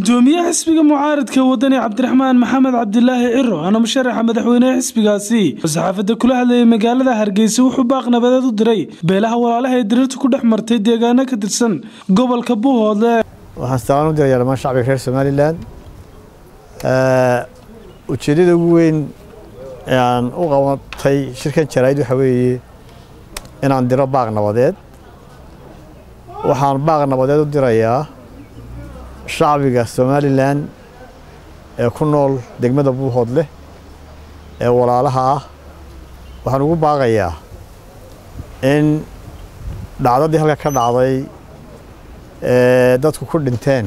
gudoomiyaha xisbiga mucaaradka wadani cabdiraxmaan maxamed cabdilaahi ciro ana musharaxa madaxweyneha xisbigaasi oo saxaafadda kula hadlayay magaalada hargeysa wuxuu baaq nabadeed u diray beelaha walaalaha ee dirirta ku dhex martay deegaano ka tirsan gobolka buuhoodle waxaan salaan u dirayaa dhammaan shacbiga reer somalilan ujeeddada ugu weyn ee aan u qabatay shirkan jaraa'id waxa weeye inaan diro baaq nabadeed waxaan baaq nabadeed u dirayaa shacbiga somalilan ee ku nool degmada buuhoodleh ee walaalaha ah waxaan ugu baaqayaa in dhacdadii halka ka dhacday ee dadku ku dhinteen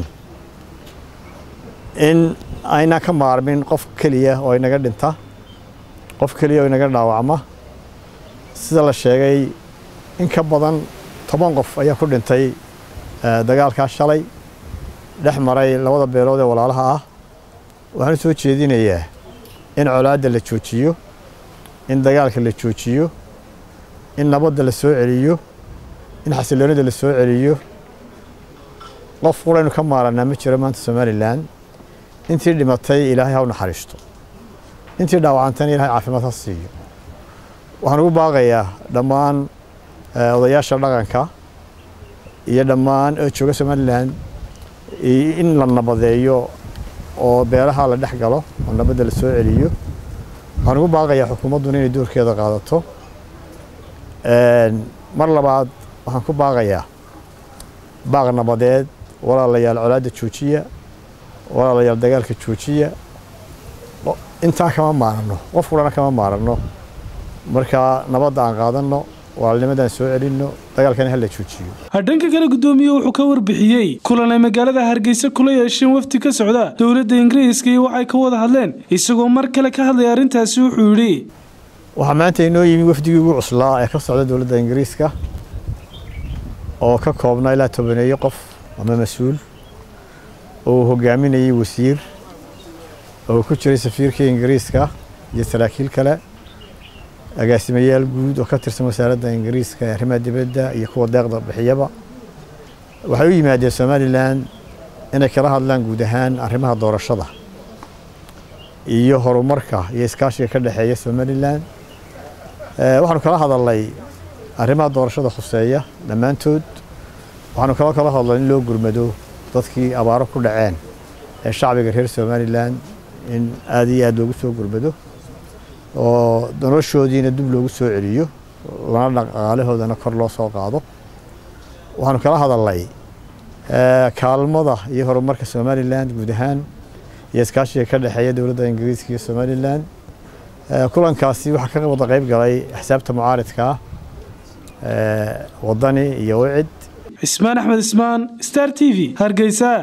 in aynaan ka maarmin qof keliya oo inaga dhinta qof keliya oo inaga dhaawacma sida la sheegay in ka badan toban qof ayaa ku dhintay dagaalkaa shalay dhex maray labada beelood ee walaalaha ah waxaan u soo jeedinayaa in colaadda la joojiyo in dagaalka la joojiyo in nabadda la soo celiyo in xasiloonida la soo celiyo qof quraynu ka maaranaa ma jiro maanta somalilan intii dhimatay ilaahay ha u naxariisto intii dhaawacantayna ilahay caafimaad ha siiyo waxaan ugu baaqayaa dhammaan odayaasha dhaqanka iyo dhammaan oo jooga somalilan in la nabadeeyo oo beelaha la dhex galo oo nabadda la soo celiyo waxaan ugu baaqayaa xukuumadduna inay doorkeeda qaadato mar labaad waxaan ku baaqayaa baaq nabadeed walaalayaal colaadda joojiya walaalayaal dagaalka joojiya intaa kama maaranno qof kulana kama maaranno markaa nabadda aan qaadanno walaalnimadaan soo celinno dagaalkana hala joojiyo dhanka kale gudoomiye wuxuu ka warbixiyey kulan ay magaalada hargeysa kula yeesheen wafdi ka socda dowladda ingiriiska iyo waxay ka wada hadleen isagoo mar kale ka hadlaya arrintaasi wuxuu yidhi waxaa maanta inoo yimi wafdigii ugu cuslaa ee ka socda dowladda ingiriiska oo ka koobnaa ilaa tobaneeyo qof ama mas-uul oo uu hogaaminayay wasiir oo ku jiray safiirkii ingiriiska iyo saraakiil kale agaasimayaal guud oo ka tirsan wasaaradda ingiriiska ee arrimaha dibadda iyo kuwa deeqda bixiyaba waxay u yimaadeen somalilan inay kala hadlaan guud ahaan arrimaha doorashada iyo horumarka iyo iskaashiga ka dhexeeya somalilan waxaanu kala hadalnay arrimaha doorashada khuseeya dhammaantood waxaanu kala kala hadlay in loo gurmado dadkii abaaro ku dhaceen ee shacbiga reer somalilan in aada iyo aada loogu soo gurmado oo noloshoodiina dib loogu soo celiyo lana dhaqaalahoodana kor loo soo qaado waxaanu kala hadalnay kaalmada iyo horumarka somalilan guud ahaan iyo iskaashiga ka dhexeeya dowladda ingiriiska iyo somalilan kulankaasi waxaa ka wada qayb galay xisaabta mucaaridka ah wadani iyo wicid cismaan axmed ismaan star t v hargeysa